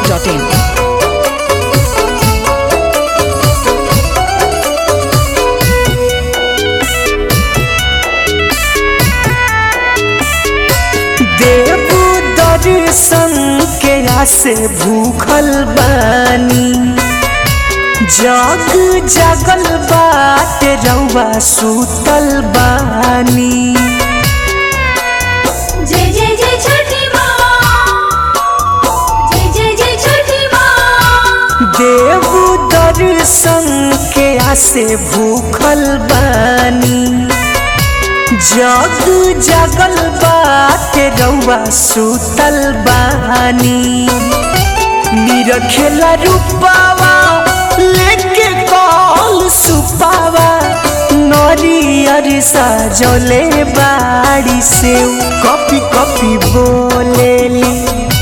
masti.in. देवू दर्शन के आसे भूखल बानी जग जगल बाट रउआ सुतल बानी जय जय जय छठी माँ जय जय जय छठी माँ देवू दर्शन के आसे भूखल बानी जग जगल बाट रउआ सुतल बानी निरखेला रूपावा लेके कॉल सुपावा नरियर सजले बाड़ी से कॉपी कॉपी बोलेली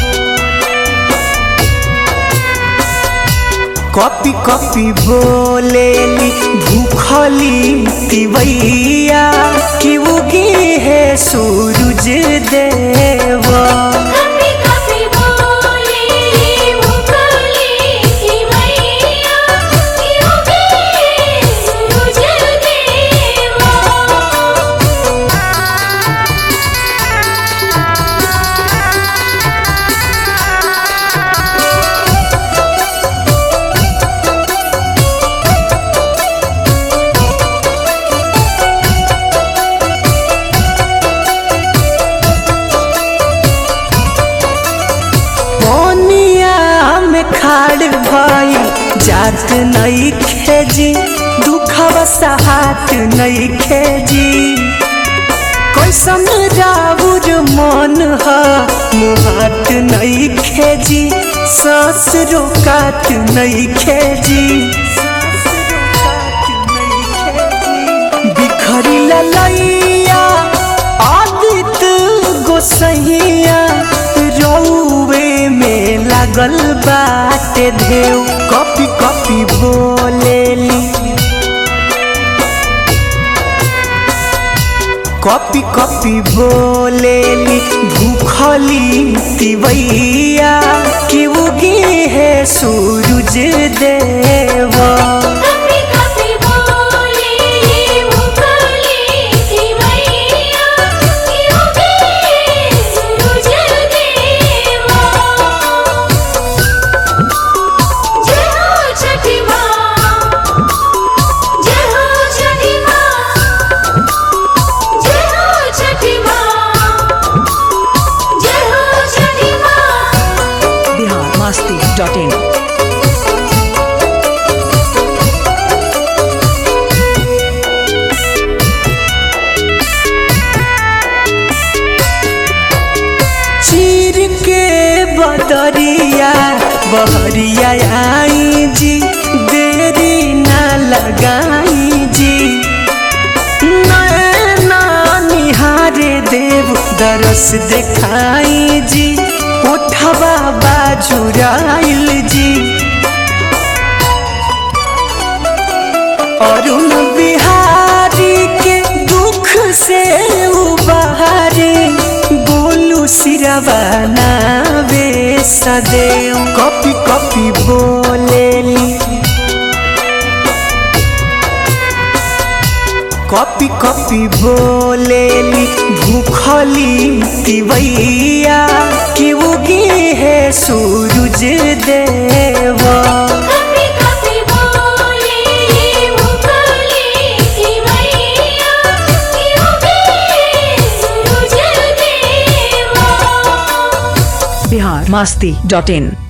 कॉपी कॉपी बोलेली भूखली तिवैया कि उगी है सूरज देवा कभी कभी बोले मुकली की मैया क्यों गए सूरज देवा मोनिया में खाड़ भाई जात नहीं खेजी दुखवा सहात नहीं खेजी कैसन राउर मन ह मुहात नहीं खेजी सांस रोकात नहीं खेजी बिखरी ललैया आदित गोसैया रौवे में लागल बाटे धेव कॉपी कॉपी बोलेली कॉपी कॉपी बोलेली भूखली तिवैया कि उगी है सूरज देवा कभी कभी बोले मुकली की मैया क्यों गए सूरज देवा जय हो छठी माँ जय हो छठी माँ जय हो छठी माँ जय हो छठी माँ Bihar masti.in. चीर के बदरिया बहरिया आई जी देरी ना लगाई जी नैना निहारे देव दरस देखाई जी उठवा बाजुराइल जी अरुण बिहारी के दुख से उबारे बोलू सिरवा नावे सदैव कॉपी कॉपी बोलेली कॉपी कॉपी बोलेली भूखली तिवैया कि उगी है सूरज देवा कभी कभी बोले मुकली की मैया क्यों गए सूरज देवा Bihar masti.in.